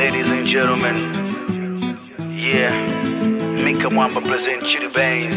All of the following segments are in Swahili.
ladies and gentlemen. Yeah, Mika Mwamba present Chitty Baines.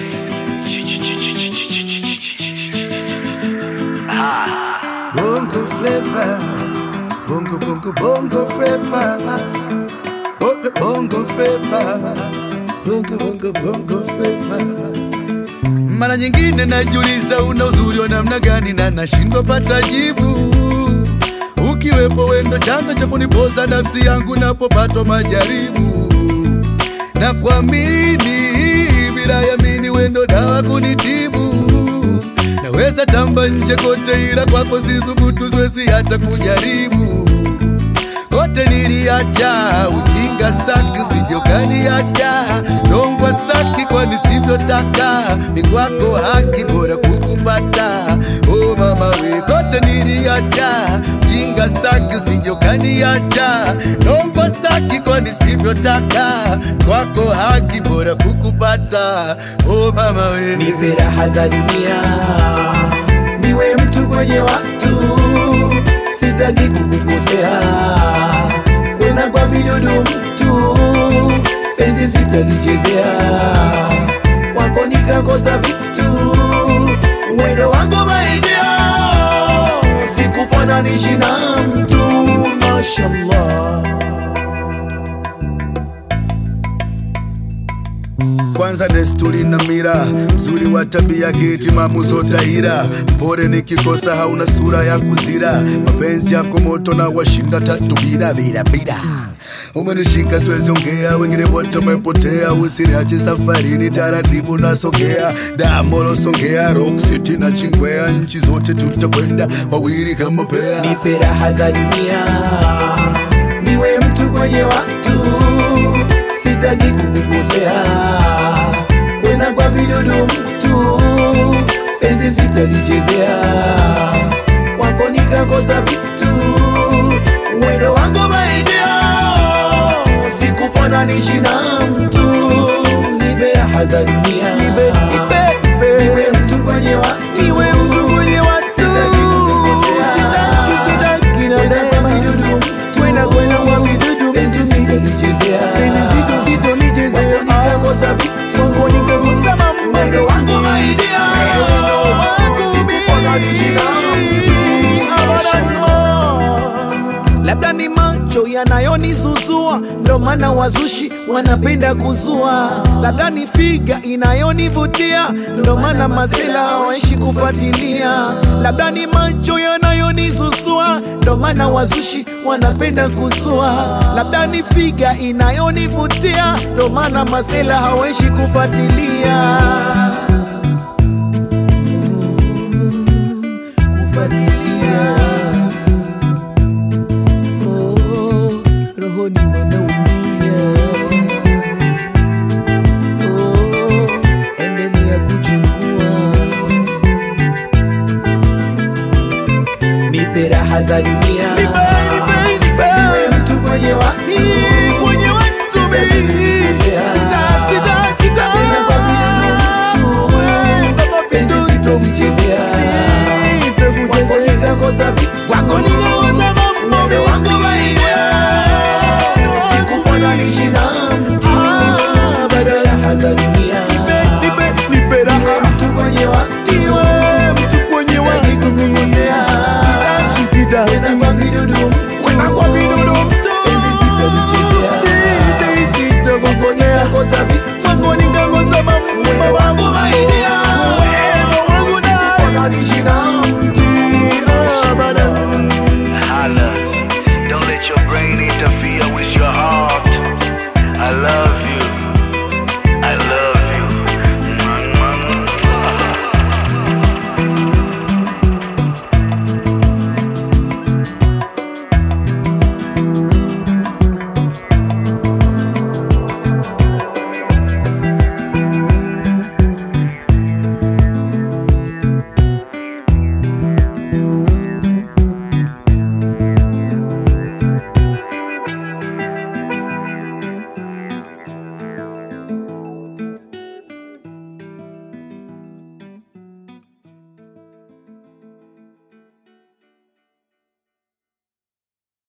Ha. Bongo flavor, bongo bongo bongo flavor, bongo bongo flavor, bongo bongo bongo flavor. Mara nyingine najiuliza una uzuri wa namna gani na nashindwa pata jibu. Ukiwepo wendo chanzo cha kunipoza nafsi yangu napopatwa majaribu, na kuamini bila yamini wendo dawa kunitibu. Naweza tamba nje kote, ila kwako sithubutu, siwezi hata kujaribu. Kote niliacha ujinga, staki usijokaniacha nongwa, staki kwani sivyotaka, ni kwako haki, bora kukupata. Oh mama we, kote niliacha ujinga, staki usijokaniacha nongwa, staki kwani sivyotaka, kwako haki, bora kukupata. Oh mama we, nipe raha za dunia, niwe mtu kwenye watu, sitaki kukukosea, kwena kwa vidudu mtu, penzi sitalichezea, kwako nikakosa vitu, mwendo wangu maidia, sikufananishi na mtu, mashallah. kwanza desturi na mira, mzuri wa tabia, kitimamu zotahira, mpore nikikosa, hauna sura ya kuzira, mapenzi yako moto na washinda tatu bila bila bila Umenishika siwezi ongea, wengine wote wamepotea, usiniache safarini, taratibu nasogea, Damoro Songea, Rock City na Chingwea, nchi zote tutakwenda wawili kama pea. nipe raha za dunia, niwe mtu kwenye watu, sitaki kukukosea, kwena kwa vidudu mtu, penzi sitalichezea, kwako nikakosa vitu, mwendo wangu maidia, sikufananishi na mtu, nipe raha za dunia, niwe mtu kwenye watu, niwe mtu kwenye watu, sitaki kukukosea, sitaki nasema vidudu mtu, kwenda kwenda kwa vidudu penzi sitalichezea, penzi sitalichezea, nikakosa vitu, nikakosa mambo, mwendo wangu maidia, sikufananisha na mtu, labda ni macho yanayonizuzua, ndo maana wazushi wanapenda kuzua. Labda ni figa inayonivutia, ndo maana masela hawaishi kufuatilia. Labda ni macho yanayonizuzua, ndo maana wazushi wanapenda kuzua. Labda ni figa inayonivutia, ndo maana masela hawaishi kufuatilia. Kufuatilia. Oh, rohoni wanaumia. Oh, endelea kuchukua, nipe raha za dunia